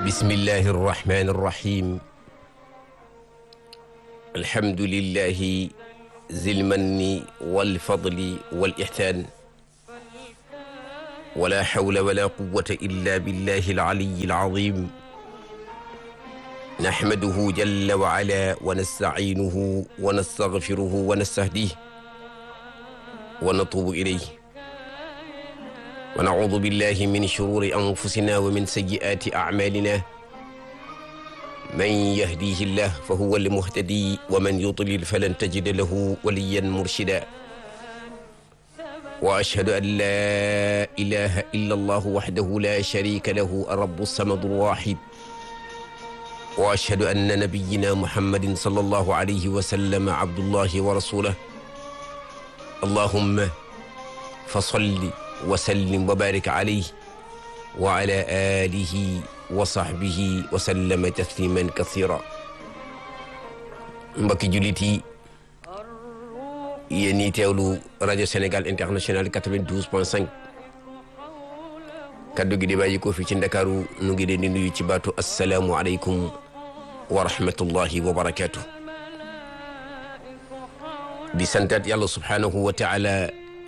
bismillahi arrahmani irrahim alhamdulillahi zilmanni walfadli walihsan wala hawla wala quwwata illa billahi alaliyi alazim nahmaduhu jalla wa ala wa nasta'inuhu wa nastaghfiruhu wa nastahdih wa natubu ilayh wa naudu billahi min shururi anfusina wa min sayyi'ati a'malina man yahdihi llah fa huwa al-muhtadi wa man yudlil falan tajida lahu waliyan murshida wa ashhadu an la ilaha illa allah wahdahu la sharika lahu ar-rabbu as-samadu al-wahid wa ashhadu anna nabiyyina muhammadin sallallahu alayhi wa sallam abdullahi wa rasuluhu allahumma fa salli wa sallim wa barik alayhi wa ala alihi wa sahbihi wa sallama tasliman kathira mbokki jullit yi yéen ñi teewlu rajo Sénégal international 92.5 kaddu gi di bàyyi ko fi ci ndakaaru nu ngi leen di nuyu ci baatu assalaamu aleykum wa rahmatullahi wa barakaatu di santaat yàlla subhaanahu wa taala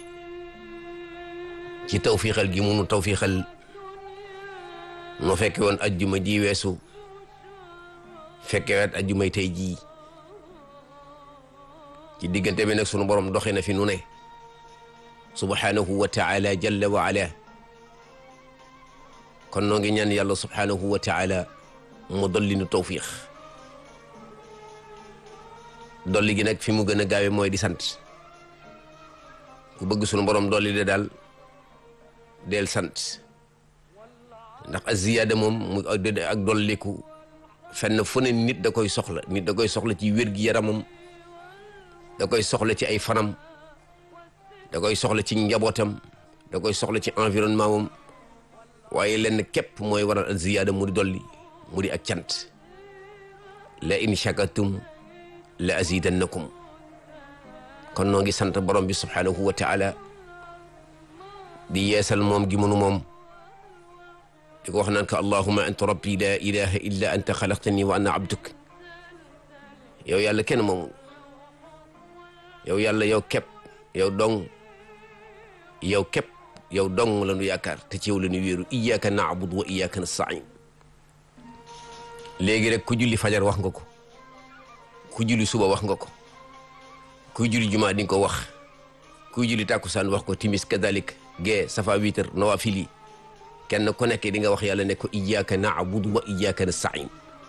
ci tawfiixal gi munu tawfiixal no fekke woon ajjuma ji weesu fekke waat ajjumay tey jii ci diggante bi nag sunu borom doxe na fi nu ne subhanahu wa taala jalla wa ala kon noo ngi ñaan yàlla subhanahu wa taala mu dolli nu tawfiix dolli gi nag fi mu gën a gaawe mooy di sant ku bëgg sunu borom dolli de daal del sant ndax a ziyaada moom mu ak dolliku fenn fu ne nit da koy soxla nit da koy soxla ci wér-gi-yaramam da koy soxla ci ay fanam da koy soxla ci njabootam da koy soxla ci environnement moom waaye lenn képp mooy waral a ziyaada mu di dolli mu di ak cant la in shakartum la azidannakum kon noo ngi sant borom bi subhanahu wa taala di yeesal moom gi mënu moom di ko wax naan ko allahuma anta rabbi la ilaha illa anta xalaqtani wa ana abduk yow yàlla kenn moomu yow yàlla yow képp yow dong yow képp yow dong la nu yaakaar te ci yow la nu wéeru iyyaka na'budu wa iyyaka nasta'in léegi rek ku julli fajar wax nga ko ku julli suba wax nga ko kuy julli jumaa di nga ko wax kuy julli tàkkusaan wax ko timis kadalik gee safa witar nawafil yi kenn ku nekk di nga wax yàlla ne ko iyyaka na'budu wa iyyaka nasta'in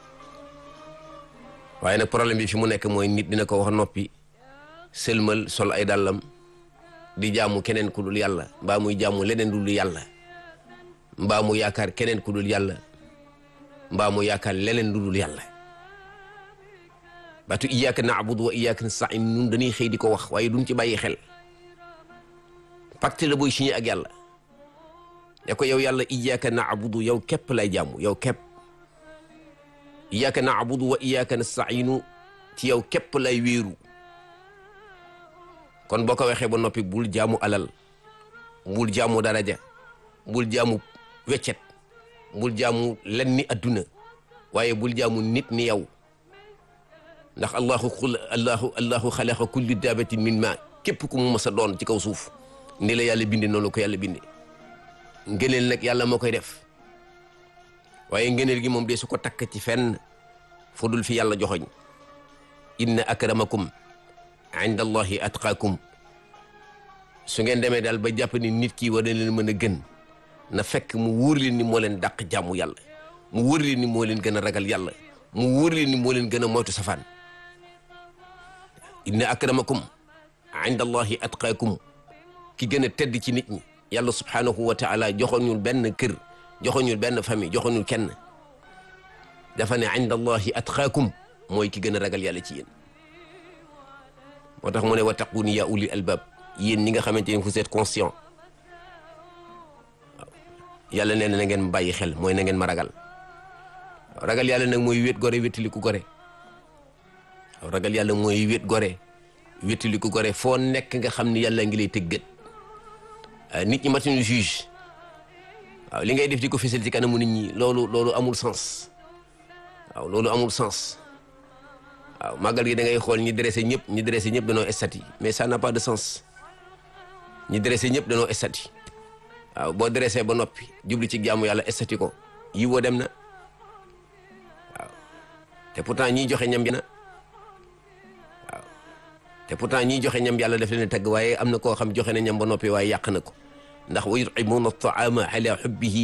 waaye nag problème bi fi mu nekk mooy nit dina ko wax noppi sëlmal sol ay dàllam di jaamu keneen ku dul yàlla mbaa muy jaamu leneen dul yàlla mbaa mu yaakaar keneen ku dul yàlla mbaa mu yaakaar leneen lu dul yàlla baatu iyyaka na'budu wa iyyaka nasta'in ñun dañuy xëy di ko wax waaye duñ ci bàyyi xel pacte la booy signé ak yàlla ne ko yow yàlla iyyaka na'budu yow képp lay jaamu yow képp iyyaka na'budu wa iyyaka nasta'inu ci yow képp lay wéeru kon boo ko waxee ba noppi bul jaamu alal bul jaamu daraja bul jaamu weccet bul jaamu lenn ni adduna waaye bul jaamu nit ni yow ndax allahu xul allahu allahu xalaqa kulli daabatin min ma képp ku mu mës a doon ci kaw suuf ni la yàlla binde noonu ko yàlla binde ngëneel nag yàlla moo koy def waaye ngëneel gi moom de su ko takk ci fenn fu dul fi yàlla joxoñ inna akramakum inda allahi atqaakum su ngeen demee daal ba jàpp ni nit ki war na leen mën a gën na fekk mu wóor leen ni moo leen dàq jàmmu yàlla mu wóor leen ni moo leen gën a ragal yàlla mu wóor leen ni moo leen gën a moytu safaan inna akramakum inda allahi atqaakum ki gën a tedd ci nit ñi yàlla subhanahu wa taala joxoñul benn kër joxoñul benn famille joxoñul kenn dafa ne inda allahi atqaakum mooy ki gën a ragal yàlla ci yéen moo tax mu ne wattaquni ya ulil albab yéen ñi nga xamante ni vous êtes conscient waaw yàlla nee na na ngeen bàyyi xel mooy na ngeen ma ragal ragal yàlla nag mooy wét gore wétali ku gore waaw ragal yàlla mooy wét gore wétali ku gore foo nekk nga xam ni yàlla ngi lay tëggat nit ñi matuñu juge waaw li ngay def di ko fësal ci kanamu nit ñi loolu loolu amul sens waaw loolu amul sens waaw màggal gi da ngay xool ñi dressé ñëpp ñi dressé ñëpp danoo estati mais ça n'a pas de sens ñi dressé ñëpp danoo estati waaw boo dressé ba noppi jubli ci jaamu yàlla estati ko yi woo dem na waaw te pourtant ñiy joxe ñam na waaw te pourtant ñiy joxe ñam yàlla daf leen tagg waaye am na koo xam joxe na ñam ba noppi waaye yàq na ko ndax wa yut'imuuna at-ta'aama ala hubbihi